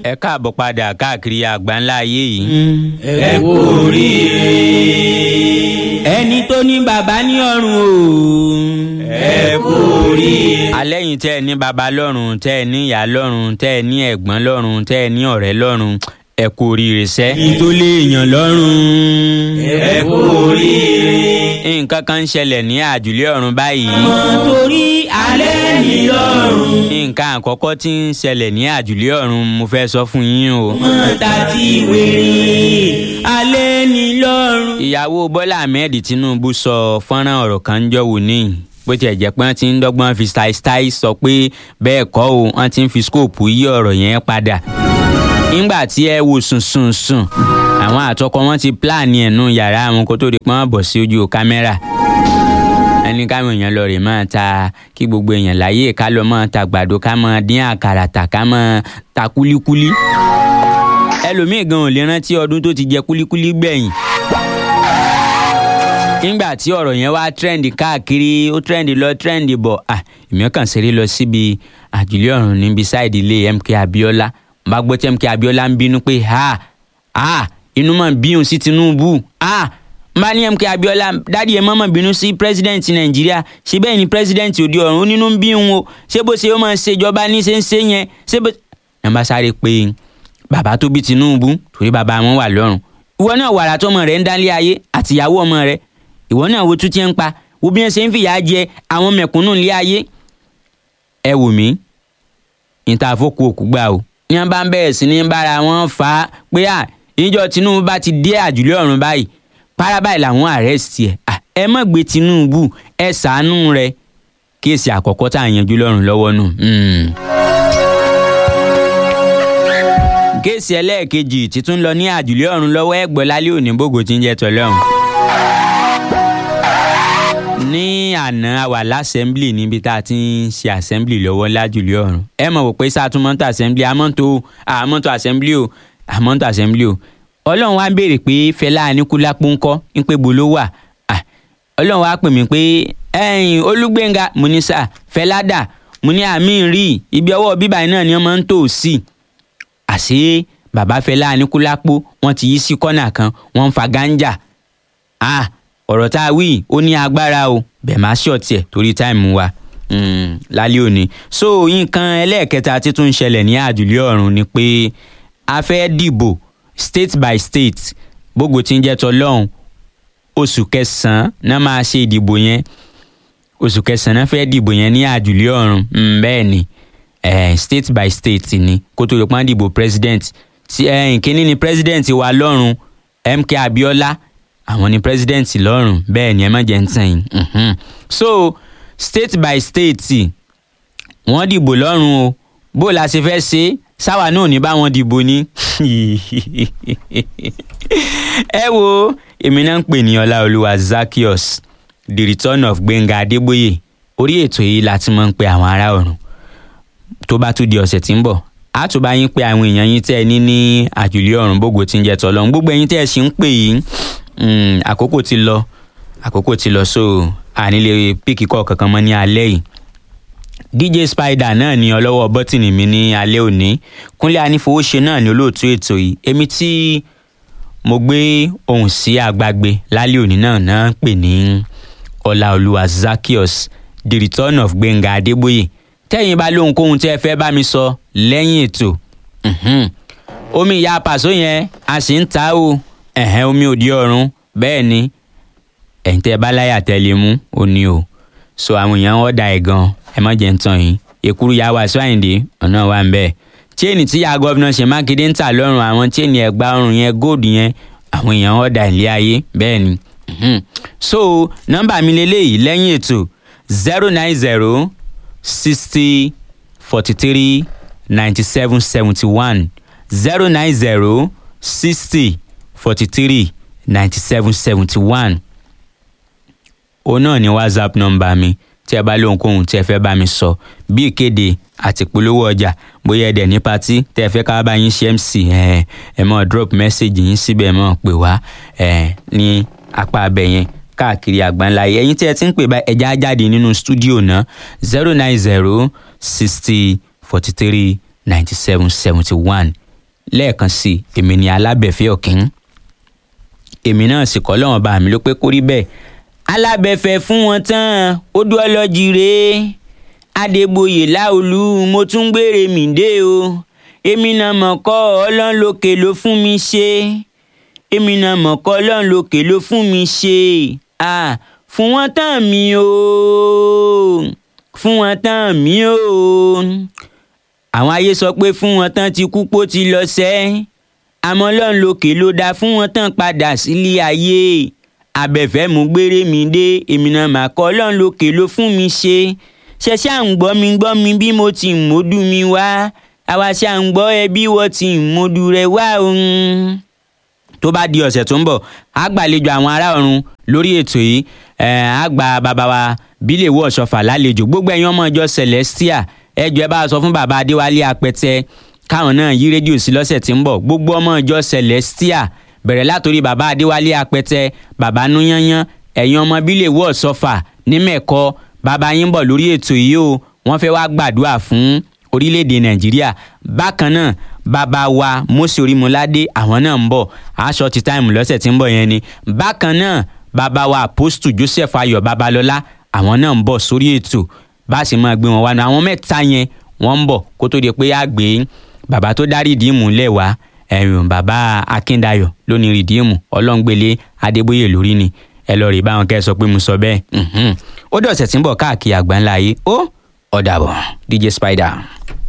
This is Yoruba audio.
ẹ káàbọ̀ padà káàkiri àgbáńlá ayé yìí. ẹ kú oríire. ẹni tó ní bàbá ní ọ̀run o. ẹ kú oríire. alẹ́yìn tẹ́ ẹ ní baba lọ́run tẹ́ ẹ ní ìyá lọ́run tẹ́ ẹ ní ẹ̀gbọ́n lọ́run tẹ́ ẹ ní ọ̀rẹ́ lọ́run ẹ kú oríire sẹ́. ẹni tó lè yàn lọ́rùn. ẹ kú oríire. nǹkan kan ń ṣẹlẹ̀ ní àjùlé ọ̀run báyìí. ọmọ torí alẹ́ ní lọ́rùn. nǹkan àkọ́kọ́ tí ń ṣẹlẹ̀ ní àjùlé ọ̀run mo fẹ́ sọ fún yín o. ọmọ tàti wèrè alẹ́ ní lọ́rùn. ìyàwó bọ́lá ahmed tinubu sọ fọ́nrán ọ̀rọ̀ kan ń jọ́wọ́ ní bó tiẹ̀ jẹ́ pé wọ́n ti ń dọ́gbọ́n fi style style sọ pé bẹ́ẹ̀ kọ́ o wọ́n ti ń fi scope yí ọ̀rọ̀ yẹn padà. nígbà tí ẹ wo sùn sùn sùn àwọn àtọkọ wọn ti pílàní ẹ̀nu yàrá àwọn kó tó di pọ́n bọ̀ sí ojú kámẹ́rà ẹni káwọn èèyàn lọ rè máa ta kí gbogbo èèyàn láyé ká lọ máa ta gbàdo ká máa dín àkàrà tà ká máa ta kúlíkúlí ẹlòmíì gan ò lè rántí ọdún tó ti jẹ kúlíkúlí gbẹ̀yìn nígbà tí ọ̀rọ̀ yẹn wá trend káàkiri ó trend lọ trend bọ̀ à èmi kàn ṣeré lọ síbi àjùlé ọ̀run níbi sáìdì ilé MK Abiola bá gbọ́ tí MK Abiola ń bínú pé ha ha inú mọ̀ bíhùn sí Tinubu ha bá ní MK Abiola dádì ẹ mọ̀mọ́ bínú sí president Nàìjíríà ṣé bẹ́ẹ̀ ni president òde ọ̀run ó nínú ń bíhùn o ṣé bó ṣe ó máa ṣèjọba ní ṣe ń ṣe yẹn ṣé bó. ẹ bá sáré pé bàbá tó bí Tinubu torí bàbá wọn wà lọ́run ìwọ náà wàrà tọmọ rẹ ń dálé ayé àtìyàwó ọmọ rẹ ìwọ náà wo tún ti ń pa wo bí wọn ṣe ń fìyà jẹ àwọn mẹ̀kúnnù ilé ayé ẹ wò mí níta àfọkù òkú gbà o ní wọn bá ń bẹ̀rẹ̀ sí ní bára wọn fà á pé à ìjọ Tinubu bá ti dé àjùlé ọ̀run báyìí para báyìí làwọn arrest ẹ ẹ má gbé Tinubu ẹ ṣàánú rẹ kéèsì àkọ́kọ́ tá à ń yanjú lọ́rùn lọ́wọ́ nù. kéèsì ẹlẹ́ẹ̀kejì títún lọ ní àjùlé ọ̀run lọ́wọ́ ẹ̀gbọ́n lálẹ́ òní bògò tí ń jẹ́ tọ́lọ́run ní àná a wà lásẹ̀mblì níbi tá a ti ń ṣe àsẹ̀mblì lọ́wọ́ lájùlé ọ̀run ẹ mọ̀ wò pé sátúmọ̀tò àsẹ̀mblì àmọ́tò àmọ́tò àsẹ̀mblì o àmọ́tò àsẹ̀mblì o ọlọ́run wá béèrè pé fẹlá aníkúlápó ńkọ́ ń pé bolo wà ọlọ́run wá pè mí pé ẹ̀yìn olúgbénga mo ní sà fẹlá dà mo ní àmì rí ibi ọwọ́ bíbá náà ni wọ́n máa ń tò sí àṣé bàbá fẹlá aníkúlápó wọ́n ti yí sí kọ́nà kan wọ́n ń fa gánjà ah ọ̀rọ̀ tá a wí ó ní agbára o bẹ̀ máa ṣọ̀tì ẹ̀ torí táìmù wa lálẹ́ òní. so nǹkan ẹlẹ́ẹ̀kẹta tí tún ń ṣẹlẹ̀ ní àjùlé ọ̀run ni pé a fẹ́ dìbò state by state gbogbo tí ń jẹ́ tọlọ́hún oṣù kẹsàn-án náà máa ṣe ìdìbò yẹn oṣù kẹsàn-án náà fẹ́ dìbò yẹn ní àjùlé ọ̀run bẹ́ẹ̀ ni eh, state by state ni kó tó lè pọ́n dìbò president kíní ni president wa lọ́run MK Abiola àwọn ni president lọ́rùn bẹ́ẹ̀ ni ẹ má jẹ́ ń tàn yín so state by state wọ́n dìbò lọ́rùn o bó la ṣe fẹ́ ṣe sáwa náà ní bá wọn dìbò ní. ẹ wo èmi náà ń pè ní ọláolúwa Zaccheaus the return of Gbẹ́ngà Adébóyè orí ètò yìí la ti máa ń pe àwọn ará ọ̀run tó bá tún di ọ̀sẹ̀ tí ń bọ̀ a tún bá yín pé àwọn èèyàn yín tẹ́ ẹ ní ní àjùlé ọ̀run gbogbo tí ń jẹ́ tọ́lọ́run gbogbo ẹ̀yin tẹ́ ẹ sì ń pè yìí àkókò ti lọ àkókò ti lọ so ànílé píkì kọ́ kankan mọ́ ní alẹ́ yìí DJ Spider náà ni ọlọ́wọ́ bọ́tìnì mi ní alẹ́ òní Kúnlé Anífowóṣe náà ni olóòtú ètò yìí èmi tí mo gbé ohùn sí àgbàgbé lálẹ́ òní náà náà ń pè ní Ọláolúwa Zaccheaus the return of Gbẹ́ngà Adébóyè tẹ́yìn bá lóhunkóhun tí ẹ fẹ́ bá mi sọ lẹ́yìn ètò omi ìyá pàṣọ yẹn a sì ń ta o ẹ̀hẹ́n omi òdi ọ̀run bẹ́ẹ̀ ni ẹ̀yin tẹ́ ẹ bá láyà tẹ́lẹ̀ mú ó ní o so àwọn èèyàn wọ́n da ẹ̀ gan ẹ má jẹ́ ń tàn yín èkúrú ya wà sọ́yìndé ọ̀nà wà ń bẹ́ẹ̀ chain tí ya gọ́vnà ṣe mákindé ń tà lọ́rùn àwọn chain ẹ̀gbà ọrùn yẹn góòdù yẹn àwọn èèyàn wọ́n da ilé ayé bẹ́ẹ̀ ni so nọ́mbà mi lélẹ́yìí lẹ́yìn ètò zero nine zero sixty forty three ninety seven seventy one zero nine zero sixty forty three ninety seven seventy one òun náà ni whatsapp nọ́mbà mi tí ẹ bá lóhunkóhun tí ẹ fẹ́ bá mi sọ bí ìkéde àti ìpolówó ọjà bóyá ẹdẹ ní patí tí ẹ fẹ́ ká bá yín ṣe mc ẹ ẹ mọ drop message yín síbẹ̀ mọ̀ pé wá ẹ ní apá abẹ yẹn káàkiri àgbáńlá yẹn ẹ̀yin tí ẹ ti ń pè bá ẹja jáde nínú stúdíò náà zero nine zero sixty forty three ninety seven seventy one lẹ́ẹ̀kan sí i èmi ni alábẹ̀fẹ́ ọ̀kín èmi náà sì kọ́ lọ́wọ́n bá mi ló pé kó rí bẹ́ẹ̀ alábẹ̀fẹ́ fún wọn tán ó dúró lọ́jì rèé adébóyè láolú mo tún gbére mi dé o èmi náà mọ̀ kọ́ ọlọ́run lókè ló fún mi ṣe èmi náà mọ̀ kọ́ ọlọ́run lókè ló fún mi ṣe ah fún wọn tán mi o fún wọn tán mi o àwọn ayé sọ pé fún wọn tán ti kú pó ti lọ sẹ́ àmọ́ ọlọ́run lókè ló dá fún wọn tán padà sílé ayé abẹ́fẹ́ mú gbére mi dé èmi náà mà kọ́ ọlọ́run lókè ló fún mi ṣe ṣẹṣẹ à ń gbọ́ mi gbọ́ mi bí mo ti ń módú mi wá àwa ṣe à ń gbọ́ ẹ bí wọ́n ti ń módú rẹ wá òun. tó bá di ọ̀sẹ̀ tó ń bọ̀ á gbàlejò àwọn ará ọ̀run lórí ètò yìí á gba bàbá wa bílẹ̀ wọ̀ ṣọfà lálejò gbogbo ẹ̀yin ọmọ ìjọ celestia ẹ jọ̀ọ́ ẹ bá sọ fún bàbá adéwálé apẹtẹ káwọn náà yí rédíò sí lọ́sẹ̀ tí ń bọ̀ gbogbo ọmọ ìjọ celestia bẹ̀rẹ̀ látòrí bàbá adéwálé apẹtẹ bàbá núyányán ẹ̀yin ọmọ bílẹ̀ wọ̀ ṣọfà ní mẹ́kọ bàbá yín bọ̀ lórí ètò yìí o wọ́n fẹ́ wá gbàdúrà fún orílẹ̀-èdè nàìjíríà bákan náà bàbá wa Mósè Orímọládé àwọn náà ń bọ̀ aṣọ ti táìmù lọ́sẹ̀ tí ń bọ̀ yẹn ni bákan náà bàbá wa Apostle Joseph Ayọ̀ Babalọ́lá àwọn náà ń bọ̀ sórí ètò bá a sì máa gbé wọn wá náà àwọn mẹ́ta yẹn wọ́n ń bọ̀ kó tó di pé á gbé bàbá tó dá rìdíìmù lẹ̀ wá ẹ̀yìn bàbá Akíndayọ̀ lónìí rìdíìmù ọlọ́ngbélé Adébóyè lórí ni ẹ lọ rí báwọn kẹ́ ẹ sọ pé mo sọ bẹ́ẹ̀ ó dọ̀sẹ̀ tí ń bọ̀ káàkiri àgbáńlá yìí ó ọ̀dàbọ̀ DJ Spider.